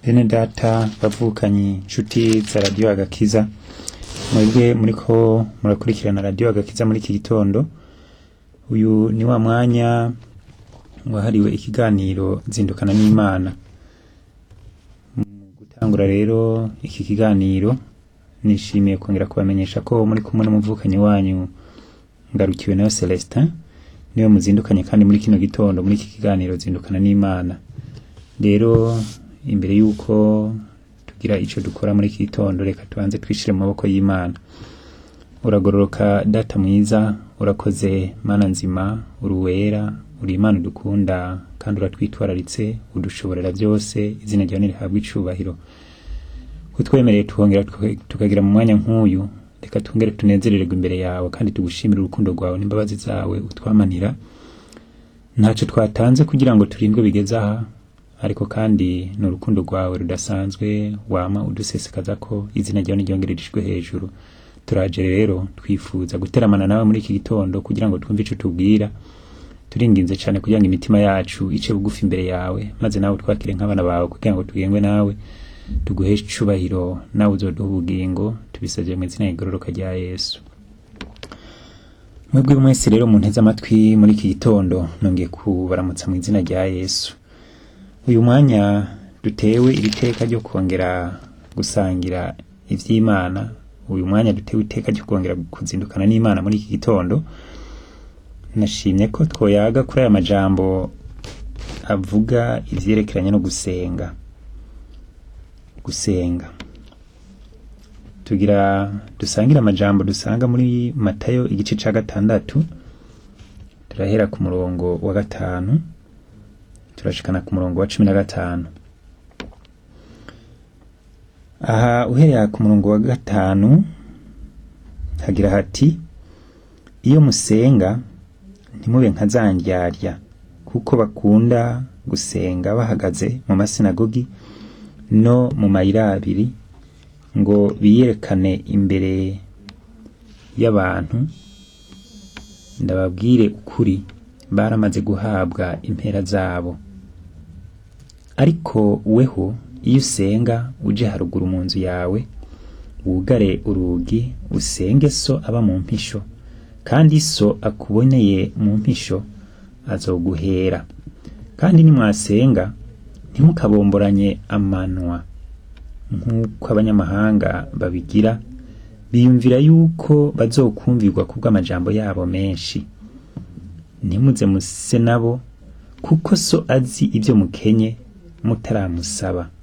bene data bavukanyi nshuti za radiyo agakiza mwebwe muriko murakurikirana radiyo agakiza muri iki gitondo uyu ni wa mwanya wahariwe ikiganiro zindukana n'imana mu gutangura rero iki kiganiro nishimiye kongera kubamenyesha ko muri kumwe n'umuvukanyi wanyu ngarukiwe nayo celestin niwe muzindukanye kandi muri kino gitondo muri iki kiganiro zindukana n'imana rero imbere y'uko tugira ico dukora muri iki gitondo reka tubanze twishire mu maboko y'imana uragororoka data mwiza urakoze mana nzima uruwera uri imana udukunda kandi uratwitwararitse udushoborera byose izina ryawe nirihabwa icubahiro kutwemereye tukongera tuka- tukagira mu mwanya nk'uyu reka twongere tunezerererwe imbere yawe kandi tugushimire urukundo rwawe n'imbabazi zawe utwamanira ntacyo twatanze kugira ngo turindwe bigeze aha ariko kandi ni urukundo rwawe rudasanzwe wama udusesekaza ko izina ryawe niryongererejwe hejuru turaje rero twifuza guteramana nawe muri iki gitondo kugira ngo twumve ico tubwira turinginze cyane kugira ngo imitima yacu ice bugufi imbere yawe maze nawe twakire nk'abana bawe kugira ngo tugengwe nawe tuguhe icubahiro nawe uzoduha ubugingo tubisabye mu izina rigororoka rya yesu mwebwe mwese rero munteze amatwi muri iki gitondo nongeye kubaramutsa mu izina rya yesu uyu mwanya dutewe iri teka ryo kongera gusangira ivy'imana uyu mwanya dutewe iteka ryo kongera kuzindukana n'imana muri iki gitondo nashimye ko twoyaga kuri aya majambo avuga ivyerekeranye no gusenga gusenga tugira dusangire amajambo dusanga muri matayo igice ca gatandatu turahera ku murongo wa gatanu turashikana ku murongo wa cumi na gatanu aha uhereye ku murongo wa gatanu hagira hati iyo musenga ntimube nka za ndyarya kuko bakunda gusenga bahagaze mu masinagogi no mu mayira abiri ngo biyerekane imbere y'abantu ndababwire ukuri baramaze guhabwa impera zabo ariko weho iyo usenga uje haruguru mu nzu yawe wugare urugi usenge so aba mu mpisho kandi so akuboneye mu mpisho azoguhera kandi nimwasenga ntimukabomboranye amanwa nk'uko abanyamahanga babigira biyumvira yuko bazokumvirwa kubw'amajambo yabo menshi ntimuze muse nabo kuko so azi ibyo mukenye mutaramusaba